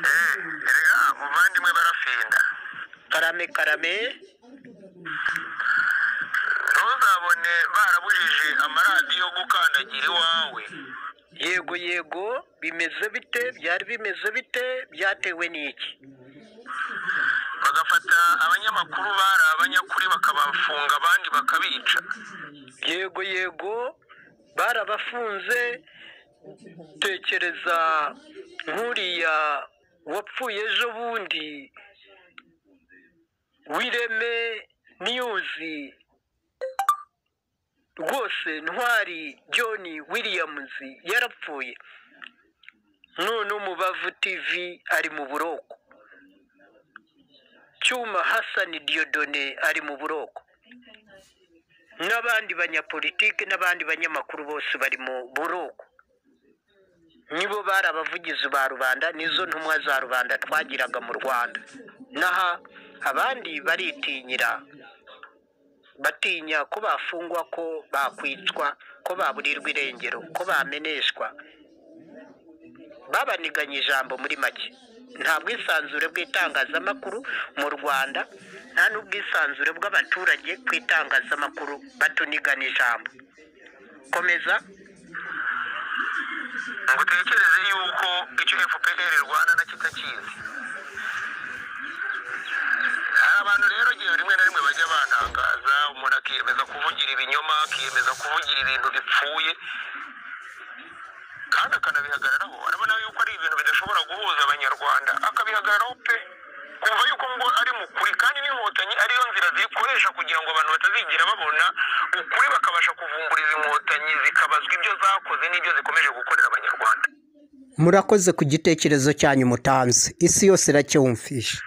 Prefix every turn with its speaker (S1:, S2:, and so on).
S1: erega muvandimwe barafinda
S2: karame karame
S1: ntuzabone barabujije amaradiyo gukandagira iwawe
S2: yego yego bimeze bite byari bimeze bite byatewe n'iki
S1: bagafata abanyamakuru bari abanyakuri bakabafunga abandi bakabica
S2: yego yego barabafunze tekereza nk'uriya wapfuye ejo bundi wireme niyuzi rwose ntwari john williams yarapfuye none umubavu tv ari mu buroko cyuma hassan diodone ari mu buroko n'abandi banyapolitike n'abandi banyamakuru bose bari mu buroko nibo bari abavugizi ba rubanda nizo ntumwa za rubanda twagiraga mu rwanda naha abandi baritinyira batinya ko bafungwa ko bakwicwa ko baburirwa irengero ko bameneshwa babaniganye ijambo muri make nta bwisanzure bw'itangazamakuru mu rwanda nta n'ubwisanzure bw'abaturage ku itangazamakuru batunigana ijambo komeza
S1: ngo utekereze yuko icyo fpr rwanda na kitakizi hari abantu rero igihe rimwe na rimwe bajya bantangaza umuntu akiyemeza kuvugira ibinyoma akiyemeza kuvugira ibintu bipfuye kandi akanabihagararaho arabona yuko ari ibintu bidashobora guhuza abanyarwanda akabihagararaho pe kumva yuko ngo ari mu kuri kandi n'inkotanyi ariyo nzira zikoresha kugira ngo abantu batazigera babona ukuri bakabasha kuvumbura izi nkotanyi zikabazwa ibyo zakoze n'ibyo zikomeje gukorera abanyarwanda
S2: murakoze ku gitekerezo cyanyu mutanze isi yose iracyumvisha